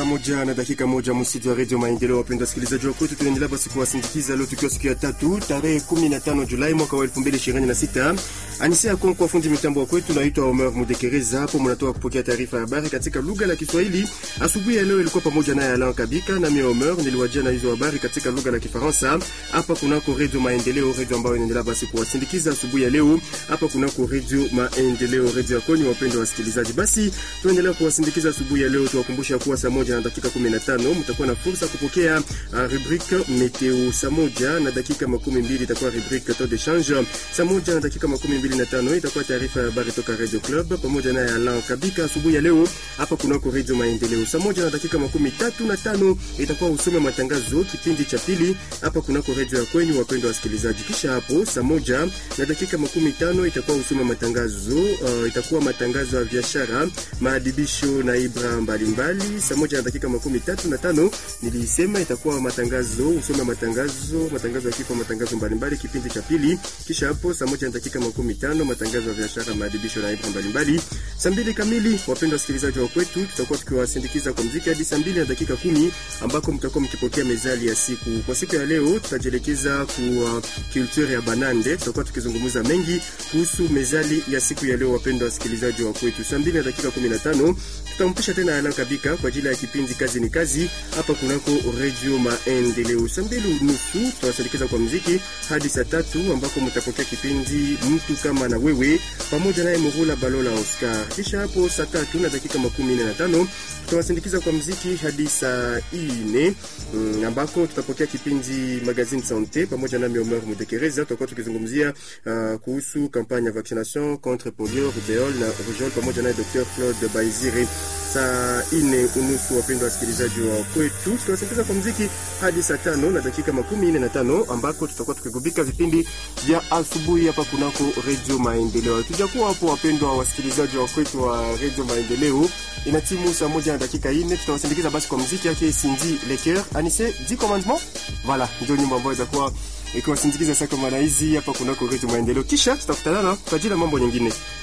saa moja na dakika moja msitu wa redio Maendeleo. Wapenda wasikilizaji wa kwetu, tunaendelea basi kuwasindikiza leo tukiwa siku ya tatu tarehe 15 Julai mwaka wa 2026. Anisia Konkwa, fundi mitambo wa kwetu, naitwa Omer Mudekereza. Hapo mnatoka kupokea taarifa ya habari katika lugha la Kiswahili. Asubuhi ya leo ilikuwa pamoja naye Alan Kabika na mimi Omer niliwajia na hizo habari katika lugha la Kifaransa hapa kunako redio Maendeleo, redio ambayo inaendelea basi kuwasindikiza asubuhi ya leo hapa kunako redio Maendeleo, redio ya kwenye wapendwa wasikilizaji. Basi tuendelea kuwasindikiza asubuhi ya leo, tuwakumbusha kuwa saa moja na dakika 15 mtakuwa na fursa kupokea uh, rubrique meteo. Saa moja na dakika makumi mbili itakuwa rubrique taux de change. Saa moja na dakika makumi mbili na tano itakuwa taarifa ya habari toka Radio Club pamoja naye Alan Kabika asubuhi ya leo hapa kunako Radio Maendeleo. Saa moja na dakika makumi tatu na tano itakuwa usome matangazo kipindi cha pili hapa kunako radio ya kwenyu, wapendwa wasikilizaji. Kisha hapo saa moja na dakika makumi tano itakuwa usome matangazo uh, itakuwa matangazo ya biashara, maadibisho na ibra mbalimbali. Saa moja na dakika makumi tatu na tano nilisema itakuwa matangazo usome matangazo matangazo ya kifo, matangazo mbalimbali kipindi cha pili. Kisha hapo saa moja na dakika makumi tano matangazo ya biashara, maadibisho na ibra mbalimbali. Saa mbili kamili, wapendwa wasikilizaji wa kwetu, tutakuwa tukiwasindikiza kwa mziki hadi saa mbili na dakika kumi ambako mtakuwa mkipokea mezali ya siku. Kwa siku ya leo tutajielekeza ku uh, culture ya Banande. Tutakuwa tukizungumza mengi kuhusu mezali ya siku ya leo, wapendwa wasikilizaji wa kwetu. Saa mbili na dakika kumi na tano tutampisha tena Alan Kabika kwa ajili ya kipindi kazi ni kazi hapa kunako Radio Maendeleo. Saa mbili nusu tutawasindikiza kwa mziki hadi saa tatu ambako mtapokea kipindi mtu kama na wewe pamoja naye Murula Balola Oscar. Kisha hapo saa tatu na dakika makumi nne na tano tutawasindikiza kwa mziki hadi saa ine mm, ambako tutapokea kipindi magazine sante pamoja nami Omer Mudekereza. Tutakuwa tukizungumzia uh, kuhusu kampanya ya vaccination contre polio, rubeole na rougeole pamoja naye Dr Claude Baizire. Saa ine unusu, wapendwa wasikilizaji wa kwetu, tutawasindikiza kwa mziki hadi saa tano na dakika makumi nne na tano ambako tutakuwa tukigubika vipindi vya asubuhi hapa kunako Radio Maendeleo. Hatujakuwa hapo, wapendwa wasikilizaji wa kwetu wa Radio Maendeleo, ina timu saa moja na dakika ine, tutawasindikiza basi kwa mziki yake Cindy Lecoeur Anise di commandement. Voilà, ndio nyimbo ambayo itakuwa ikiwasindikiza saa kama hizi hapa kunako Radio Maendeleo, kisha tutakutana kwa ajili ya mambo nyingine.